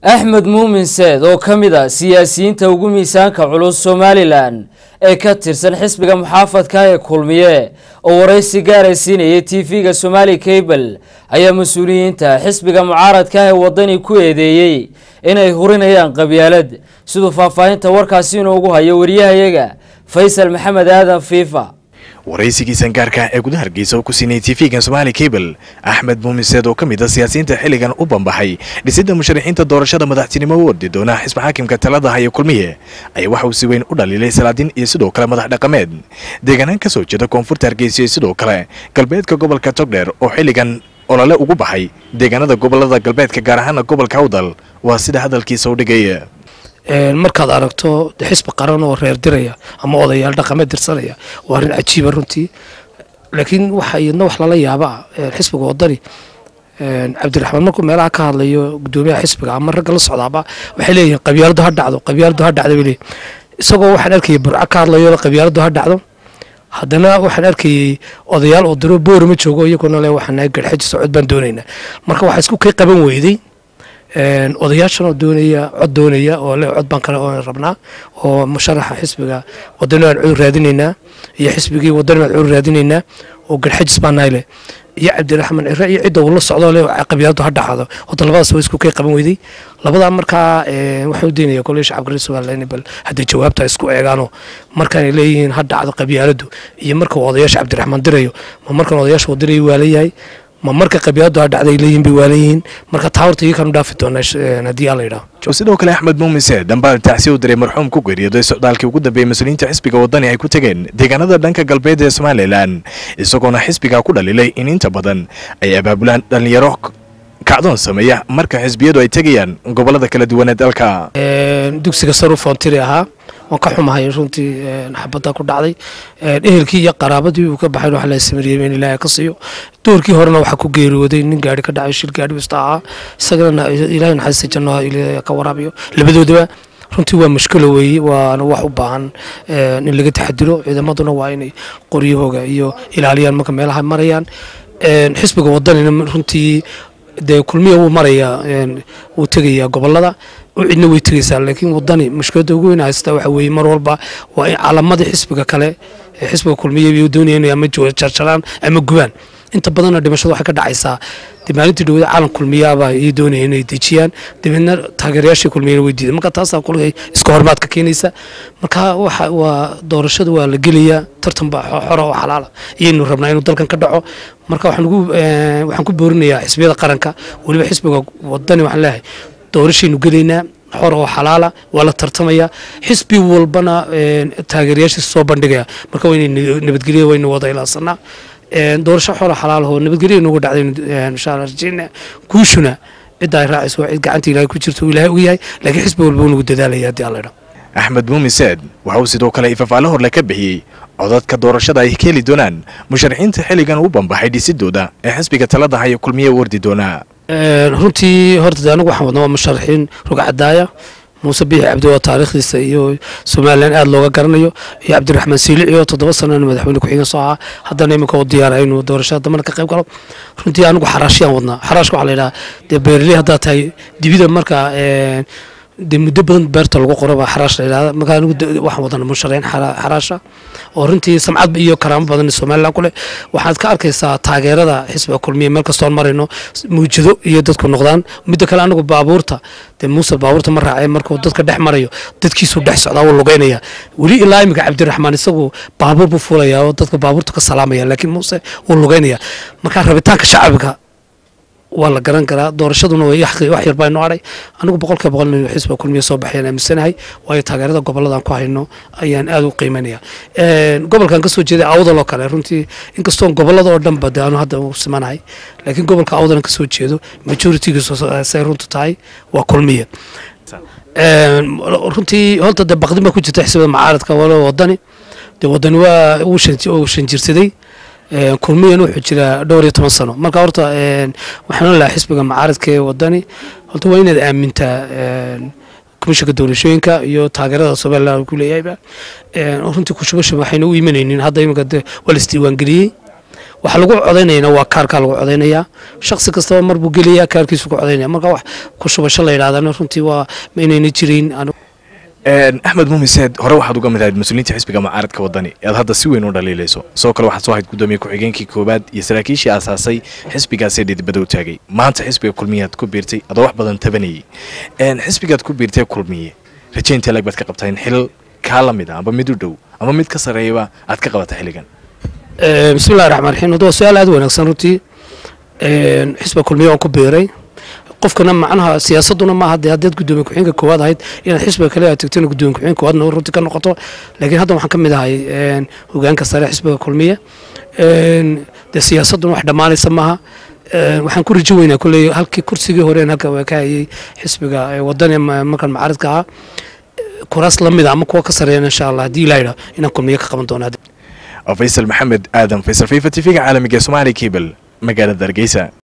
axmed muumin seed oo ka mid a siyaasiyiinta ugu miisaanka culus somalilan ee ka tirsan xisbiga muxaafadka ee kulmiye oo waraysi gaara siinayay tv-ga somali cable ayaa mas-uuliyiinta xisbiga mucaaradka ee wadani ku eedeeyey inay hurinayaan qabyaalad siduu faahfaahinta warkaasi inoogu hayo wariyahayaga faysal maxamed aadan fiifa waraysigiisan gaarka ee gudaha hargeysa oo ku siinayay tv-gan somaali cable axmed muumiseed oo ka mid a siyaasiyiinta xilligan u bambaxay dhisidda musharaxiinta doorashada madaxtinimo u ordi doona xisbi xaakimka talada haya kulmiye ayaa waxa uu si weyn u dhaliilay salaadiin iyo sidoo kale madax dhaqameed deegaanaan ka soo jeeda koonfurta hargeysa iyo sidoo kale galbeedka gobolka togdheer oo xilligan olole ugu baxay deegaanada gobolada galbeedka gaar ahaana gobolka awdal waa sida hadalkiisa u dhigay markaad aragto xisbi qaran oo reer diraya ama odayaal dhaqameed dirsanaya waa arrin cajiiba runtii laakiin waxa iyadna wax lala yaabaa xisbiga wadani cabdiraxmaan markuu meelaha ka hadlayo gudoomiyaha xisbiga ama ragga la socdaaba waxay leeyihiin qabyaaladu ha dhacdo qabyaaladu ha dhacdo bay leeyihin isagoo waxaan arkayay burco ka hadlayo qabyaaladu ha dhacdo haddana waxaan arkayay odayaal oo diro boori ma joogo iyaguna le waxaan nahay garxaji socod baan doonaynaa marka waxaa isku kay qaban weyday odayaashan oo doonaya cod doonaya oo le cod baan kale oo rabnaa oo musharaxa xisbiga wadani aan cudur raadinaynaa iyo xisbigii wadani baan cudur raadinaynaa oo garxajis baan nahay leh iyo cabdiraxmaan cire iyo cidda uu la socdo le qabyaaladu ha dhaxado horta labadaas waa isku kay qaban weyday labadaa markaa waxaan u daynaya koley shacabka reer somaliland bal hadday jawaabta isku eegaanoo markaanay leeyihiin ha dhacdo qabyaaladu iyo marka uu odayaasha cabdiraxmaan dirayo ma markan odayaasha uu dirayo waa leeyahay ma marka qabyaaladu ha dhacday leeyihin bay waalan yihiin marka taa horta iyakan u dhaafi doonaa haddii aan la yidhaho sidoo kale axmed muumise dambaal tacsi u diray marxuum ku geeriyooday socdaalkii ugu dambeeyey mas-uuliyiinta xisbiga wadani ay ku tegeen deegaanada dhanka galbeed ee somalilan isagoona xisbiga ku dhaliilay in inta badan ay abaabulaan dhallinyaro kacdoon sameeya marka xisbiyadu ay tegayaan gobolada kala duwan ee dalka dugsiga saru foontiri ahaa waan ka xumahay runtii xabadda ku dhacday ehelkii iyo qaraabadii uu ka baxay wax la samariyey in ilaahay ka siiyo doorkii horena waxaa ku geeriyooday nin gaari ka dhacay shil gaari wasta ahaa isagana ilaahay naxariista janno ka waraabiyo labadoodaba runtii waa mushkilo weeye waana wax u baahan in laga taxadiro ciidamaduna waa inay qoryahooga iyo ilaaliyaan marka meelaha marayaan xisbiga wadanina runtii dee kulmiya wuu marayaa wuu tegayaa gobolada cidna way tegaysaa laakiin wadani mushkiladda ugu weyn haysta waxa weeye mar walba waa in calamadii xisbiga kale ee xisbiga kulmiya bay doonayaan inay ama jarjaraan ama gubaan inta badanna dhimashada waxay ka dhacaysaa dee maalintii dhawada caalam kulmiyaaba ay doonayeen inay dejiyaan dabeedna taageerayaashii kulmiyana way diidan marka taasaa kulligay iska hormaad ka keenaysa marka waxa waa doorashada waa la gelayaa tartan baa xora oo xalaala iyaynu rabnaa inuu dalkan ka dhaco marka waxaan ugu waxaan ku boorinayaa xisbiyada qaranka weliba xisbiga wadani waxaan leeyahay doorashaynu gelaynaa xor oo xalaala waa la tartamaya xisbi walbana taageerayaashiisa soo bandhigaya marka waa inay nabadgelya waynu wada ilaasanaa doorasho xora xalaalahoo nabadgelya noogu dhacday insha allah rajeyna guushuna cidda ay raacayso waa cid gacanta ilaahay ku jirto ilaahay og yahay laakiin xisbi walba uu nagu dadaalaya haddii alla idhaa axmed muumiseed waxa uu sidoo kale ifafaale horle ka bixiyey codadka doorashada ay ka heli doonaan musharaxiinta xilligan u bambaxay dhisidooda ee xisbiga talada haya kulmiye u ordi doonaa runtii horta de anagu waxaan wadnaa waa musharaxiin rugcadaaya muuse biixi cabdi oo taariikhdiisa iyo somalilan aada looga garanayo iyo cabdiraxmaan siilici oo toddoba sanana madaxweyne ku-xigeen soo ahaa haddana iminka u diyaara inuu doorashada dambana ka qayb galo runtii anigu xaraashiyaan wadnaa xaraashka waxaa la yidhaha dee beerley haddaad tahay dibida marka dee muddo badan beerta lagu qoro baa xaraash la yidhahda marka anigu waxaan wadana musharaxiin xaraasha oo runtii samcad iyo karaamo badan somalilan ku leh waxaad ka arkaysaa taageerada xisbiga kulmiya meel kastoon marayno muujado iyo dadku noqdaan midda kale anagu baabuurta dee muuse baabuurta ma raacee markuu dadka dhex marayo dadkiisuu dhex socdaa wuu lugeynaya weli ilaa iminka cabdiraxmaan isagu baabuur buu fuulaya oo dadka baabuurta ka salaamaya laakiin muuse wuu lugeynaya marka rabitaanka shacabka waa la garan karaa doorashaduna wax yar baa inoo adhay anigu boqolkiiba boqol inuu xisbiga kulmiya soo baxayaan aaminsanahay waayo taageerada goboladan ku hayno ayaan aada u qiimanaya gobolkan kasoo jeeday awdal oo kale runtii inkastoon gobolada oo dhanba de aanu hadda u simanahay laakiin gobolka awdalan kasoo jeedo majoritigiisu say runtu tahay waa kulmiya runtii horta de baqdin baa ku jirta xisbida macaaradka walo wadani de wadani waa uu shanjirsaday kulmiyan wuxuu jiraa dhowr iyo toban sano marka horta waxaan lahaa xisbiga macaaradka ee wadani horta waa inaad aamintaa komishanka doorashooyinka iyo taageerada somaliland ku leeyahayba runtii kushubasha waxayna u imanaynin hadda iminka waa la isdiiwaangeliyey waxa lagu codaynayana waa kaarkaa lagu codaynayaa shaksi kastaba mar buu gelayaa kaarkiisu ku codaynaya marka wax ku shubasho la yidhahdana runtii waa ma inayna jirin axmed muumiseed hore waxaad uga mid ahayd mas-uuliyiinta xisbiga mucaaradka wadani ee aad hadda si weyn u dhaliilayso sidoo kale waxaad soo ahayd guddoomiye ku-xigeenkii koowaad iyo saraakiishii aasaasay xisbigaasee dhidibada u taagay maanta xisbiga kulmiyeaad ku biirtay adoo wax badan tabanayay xisbigaad ku biirtay kulmiye rajaynta lag baad ka qabtaa in xil kaa la mid a amba mid u dhow ama mid ka sarreeyaba aad ka qabata xilligan bismillahi raxmaan raxiim hadda waa su-aal aad wanaagsan runtii xisbiga kulmiye waan ku biiray qofkana macnaha siyaasaduna maaha dee haddaad guddoomiye ku-xigeenka koowaad ahayd inaad xisbiga kale aad tagtona guddoomiye ku-xigeenka koowaadna runtii ka noqoto laakiin hadda waxaan ka mid ahay hogaanka sare xisbiga kulmiye dee siyaasaduna wax dhammaanaysa maaha waxaan ku rajo weynaa kolley halkii kursigii horeen halka waa ka hayay xisbiga wadani markan macaaridka ahaa kuraas la mid a ama kuwa ka sareeyana insha allah haddii ilaa yidhaho inaan kulmiye ka qaban doono faysal maxamed aadan faysal fifa t v-ga caalamiga somaali cable magaalada hargeysa